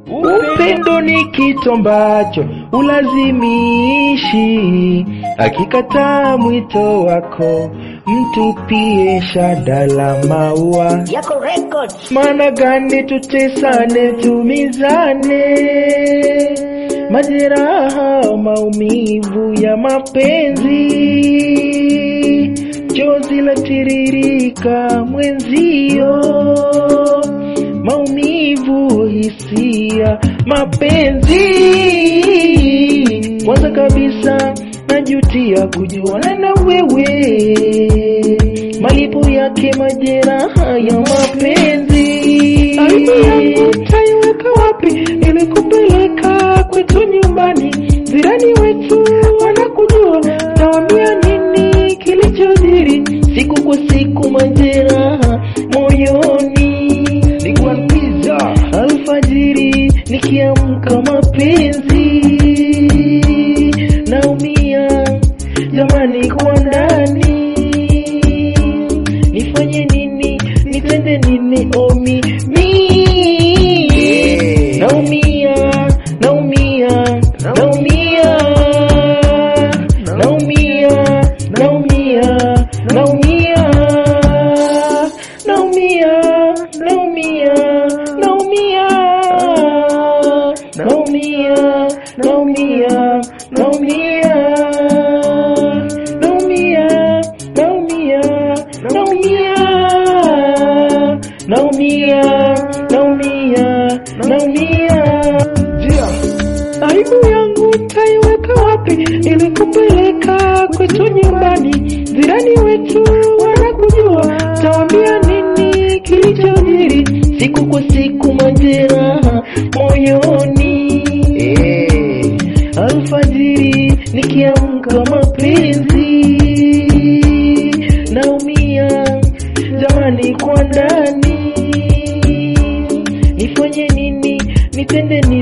Upendo ni kitu ambacho ulazimishi, akikataa mwito wako mtupie shada la maua. Yako records. Maana gani tutesane, tumizane, majeraha, maumivu ya mapenzi, chozi la tiririka mwenzio, maumivu, hisia, mapenzi. Kwanza kabisa najutia kujuana na wewe, malipo yake majeraha ya mapenzi. Aibu yangu taiweka wapi? Nilikupeleka kwetu nyumbani, jirani wetu wanakujua, tawambia nini kilichojiri? Siku kwa siku majeraha moyoni, nikuanpiza alfajiri, nikiamka mapenzi naumia jamani, kwa ndani nifanye nini? Nitende nini? Omi mi naumia, naumia, naumia, naumia, naumia, naumia, naumia, naumia, naumia, naumia, naumia, naumia, naumia, naumia, naumia, naumia, naumia, naumia. Aibu yangu taiweka wapi? Nilikupeleka kwetu nyumbani, jirani wetu wanakujua, tawambia nini kilichojiri? Siku kwa siku majeraha moyoni, alfajiri nikiamka mapenzi, naumia jamani, kwa ndani nifanye nini? Nitende nini?